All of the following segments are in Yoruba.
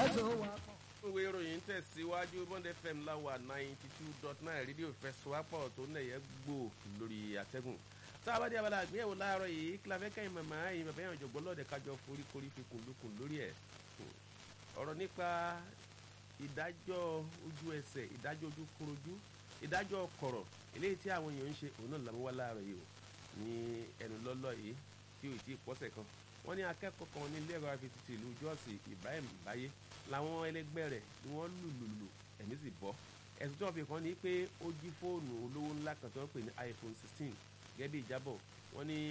so wà pọ̀. ìwé ìròyìn tẹ̀síwájú bond fm láwà ninety two dot nine rédíò fẹsọ̀wápọ̀ tó nẹ̀yẹ gbò lórí àtẹ́gùn tá a bá dé abala àgbéyẹ̀wò láàárọ̀ yìí kí la fẹ́ kẹ́yìn màmá yìí bàbá yẹn ọ̀jọ̀gbọ́n lọ́ọ̀dẹ̀ kájọ foríkorí fi kùndùkùn lórí ẹ̀ ọ̀rọ̀ nípa ìdájọ́ ojú ẹsẹ̀ ìdájọ́ ojú korojú ìdájọ́ kọ̀rọ̀ eléyìí tí àwọn èèyàn ń ṣe òun náà làwọn wá láàárọ̀ yìí o ní ẹnu lọ́lọ́ yìí tí ò tí ì pọ́sẹ̀ kan wọ́n ní akẹ́kọ̀ọ́ kan ní ilé ẹ̀rọ afetìtì ìlú jọ́ọ̀sì ibrahim báyé làwọn ẹlẹgbẹ́ rẹ̀ ni wọ́n lù lù lù ẹ̀mí sì bọ́ ẹ̀sùn tí wọ́n fi kàn ní pé ó jí fóònù olówó ńlá kan tí wọ́n pè ní iphone sixteen gẹ́gẹ́ bí ìjábọ̀ wọ́n ní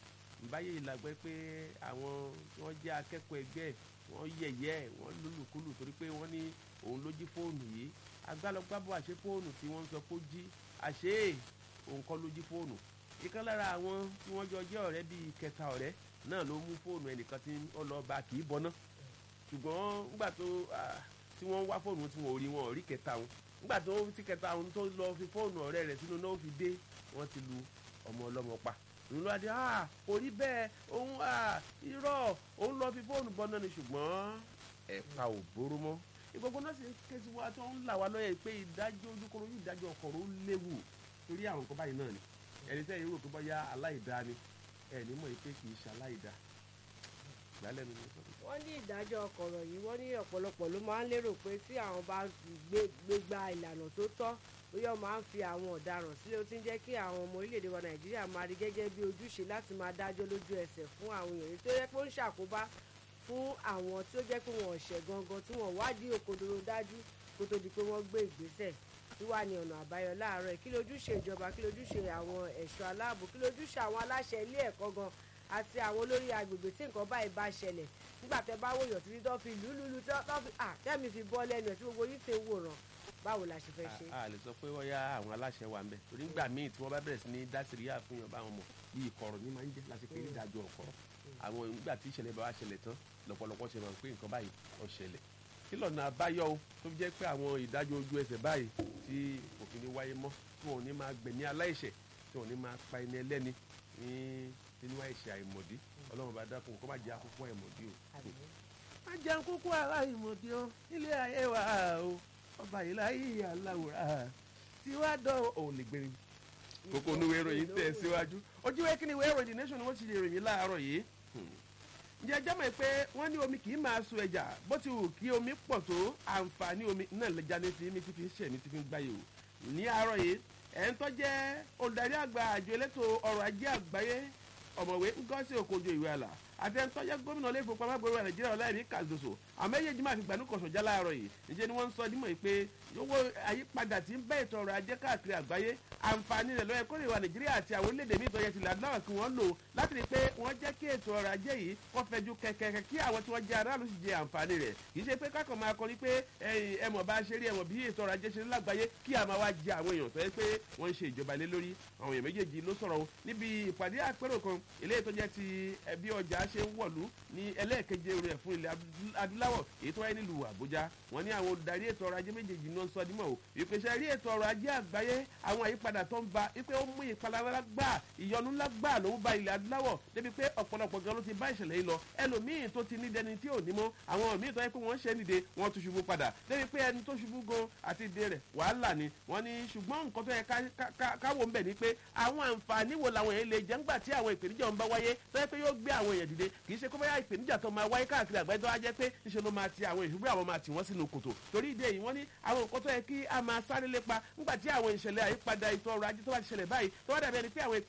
báyé ìlàgbẹ́ pé àwọn tí wọ́n jẹ́ akẹ́kọ̀ọ́ ẹgbẹ́ wọ́n yẹ̀yẹ́ wọ́n lùlùkulù torí pé wọ́n ní òun ló jí fóònù yìí agbálọgbábọ̀ àṣẹ fóònù tí wọ́n ń sọ pé ó jí àṣẹ òun kọ́ ló jí fóònù ìkan lára àwọn tí wọ́n jọ jẹ́ ọ̀rẹ́ bíi kẹta ọ̀rẹ́ náà ló mú fóònù ẹnìkan tí ó lọ bá kì í bọ́ná ṣùgbọ́n nígbà tó tí wọ́n wá fóònù tí wọ́n ò rí wọn ò rí kẹta wọn nígbà tó ti kẹta wọn tó lọ fi fóònù ọ̀rẹ́ rẹ̀ sínú náà ó fi dé wọ́n ti lu ọmọ ọlọ́mọ pa ìlú adé ah kò rí bẹ́ẹ̀ òun ah irọ́ òun lọ fi fóònù bọ́ná ni ṣùgbọ́n ẹ̀ka ò bóró mọ́ ìgbogbo náà sì ń ké sí wa tó ń là wá lọ́yẹ̀ pé ìdájọ́ ojúkọ̀rọ̀ yìí ìdájọ́ ọkọ̀rọ̀ ó léwu torí àwọn nǹkan báyìí náà ni ẹni tẹ́ ìrò tó bá yá aláìdá ni ẹni mọ̀ pé kì í ṣe aláìdá ìgbàlẹ̀ mi ni mo sọ fún wọ́n ní ìdájọ́ ọkọ̀rọ̀ yìí wọ́n ní ọ̀pọ̀lọpọ̀ ló máa ń lérò pé tí àwọn bá gbé gbégbá ìlànà tó tọ́ bóyá wọ́n máa ń fi àwọn ọ̀daràn sílẹ̀ ó ti ń jẹ́ kí àwọn ọmọ orílẹ̀-èdè wa nàìjíríà máa rí gẹ́gẹ́ bí ojúṣe láti máa dájọ́ lójú ẹsẹ̀ fún àwọn èèyàn tó yẹ pé ó ń ṣàkóbá fún àwọn tí ó jẹ́ pé wọ́n ṣẹ̀ gangan tí wọ́n wádìí òkodoro dájú kó tó di pé wọ́n gbé ìgbésẹ̀ tí wà ní ọ̀nà àbáyọ láàárọ̀ kí lójúṣe ìjọba kí lójúṣe àwọn ẹ̀ṣọ́ aláàbò kí lójúṣe àwọn aláṣẹ ilé ẹ̀kọ́ gan àti àwọn olórí agbègbè tí nǹkan báyìí bá ṣẹlẹ̀ nígbà tẹ bá wòyàn títí tó fi lùlùlù tó fi à tẹ́mi fi bọ́ lẹ́nu ẹ̀ tí gbogbo yìí ti ń wòran báwo la ṣe fẹ́ ṣe. a lè sọ pé wọ́n yá àwọn aláṣẹ wa ń bẹ̀ torí nígbà míì tí wọ́n bá bẹ̀rẹ̀ sí ní dásìríyà fún yàn báwọn mọ̀ bí ìkọ̀rọ̀ ní máa ń jẹ́ láti pé nídàájọ́ ọ̀kọ̀rọ̀ àwọn nígbà tí ìṣẹ̀lẹ̀ bá wá ṣẹlẹ̀ tán lọ́pọ̀lọpọ̀ ṣe máa ń pé nǹkan báyìí ó ṣẹlẹ̀ kí lọ́nà àbáyọ o tó fi jẹ́ pé àwọn ìdájọ́ ojú ẹsẹ̀ báyìí tí òfin ní wáyé mọ́ tí wọn ò ní máa gbẹ̀mí aláìṣẹ̀ tí wọn ò ní máa pa ẹni ẹlẹ́ni ní nínú àìṣẹ̀ àìmọ̀dí ọlọ́run bá dákun kó má jẹ́ àkókò àìmọ̀dí o. má jẹ́ àkókò àìmọ̀dí o nílé ayé wa o ọba yìí láyé aláwòrán tí wàá dán òun lè gbẹ̀rin. kókó onúwé ìròyìn tẹ̀ síwájú ojú wẹ́ kí ni ìwé ìròyìn the nation ni wọ́n ti ṣe ìròyìn láàárọ̀ yìí ǹjẹ́ ẹjọ́ mọ̀ pé wọ́n ní omi kì í máa sun ẹja bó ti wù kí omi pọ̀ tó àǹfààní omi náà lẹ́jà ní ti mi ti fi ń ṣẹ̀ mi ti fi ń gbáyé o ní àárọ̀ yìí ẹ̀ ń tọ́jẹ́ olùdarí àgbà àjọ elétò ọrọ̀ ajé àgbáyé ọ̀mọ̀wé Ngozi Okonjo-Iweala àti ẹni tọ́jẹ́ gómìnà ilé ìfowópamọ́ àgbèrò nàìjíríà ọláìní Cardoso àmẹ́yẹjì máa fi gbanú kọ̀sọ̀já láàárọ̀ yìí níṣẹ́ ni wọ́n ń sọ dímọ̀ pé owó àyípadà tí ń bẹ́ ètò ọrọ̀ ajé káàkiri àgbáyé àǹfààní rẹ̀ lọ́yẹ kórè wa nàìjíríà àti àwọn orílẹ̀-èdè míì tó yẹ tilẹ̀ adúláwọ̀ kí wọ́n lò láti rí i pé wọ́n jẹ́ kí ètò ọrọ̀ ajé yìí kó fẹjú kẹ̀kẹ́ kí àwọn tí wọ́n jẹ́ aráàlú sì jẹ àǹfààní rẹ̀ kì í ṣe pé kákan máa kọrin pé ẹmọ̀ bá ṣe rí ẹmọ̀ bí ètò ọrọ̀ ajé ṣe rí lágbàáyé kí a máa wá jẹ àwọn èèyàn tó yẹ pé wọ́n ń ṣe ìjọba lé lórí àwọn èèyàn méjèèjì ló sọ̀rọ̀ níbi ìpàdé àpérò kan eléyìí tó jẹ́ ti ẹbí ọjà ṣe ń wọ̀lú ní ẹlẹ́ẹ̀keje rẹ̀ fún ilẹ̀ adúláwọ̀ èyí tó wáyé nílùú àbújá wọ́n ní àwọn olùdarí ètò ọrọ̀ ajé méjèèjì náà sọ dímọ̀ o ìpèsè rí ètò ọrọ̀ ajé àgbáyé àwọn àyípadà tó ń ba wípé ó mú ìpalára gbà ìyọnu ńlá gbà ló ń ba ilẹ̀ adúláwọ̀ débi pé ọ̀pọ̀lọpọ̀ gan ló ti bá ìṣẹ̀lẹ̀ yìí lọ ẹlòmíì tó ti ní dẹni tí ò ní mọ́ àwọn míì tó yẹ pé wọ́n ṣe nìde wọ́n tún ṣubú padà débi pé ẹni tó ṣubú gan àti ìdè rẹ̀ wàhálà ni wọ́n ní ṣùgbọ́n nǹkan tó yẹ káwọ́ ń bẹ̀ ni pé àwọn àǹfààní wo làwọn èèyàn lè jẹ́ ńgbà tí àwọn ìpèníjà ń bá wáyé tó yẹ pé yóò gbé àwọn èèyàn dìde kì í ṣe kó bá ìpèníjà tó máa wáyé káàkiri àgbáyé tó wá jẹ́ pé níṣẹ́ ló máa ti àwọn ìṣubú àwọn máa tì wọ́n sínú kòtò torí ìdí èyí wọ́n ní àwọn nǹkan tó yẹ kí a máa sáré lépa nígbà tí àwọn ìṣẹ̀lẹ̀ àyípadà ètò ọrọ̀ ajé tó bá ti ṣẹlẹ̀ báyìí tó wá dàbí ẹni pé àwọn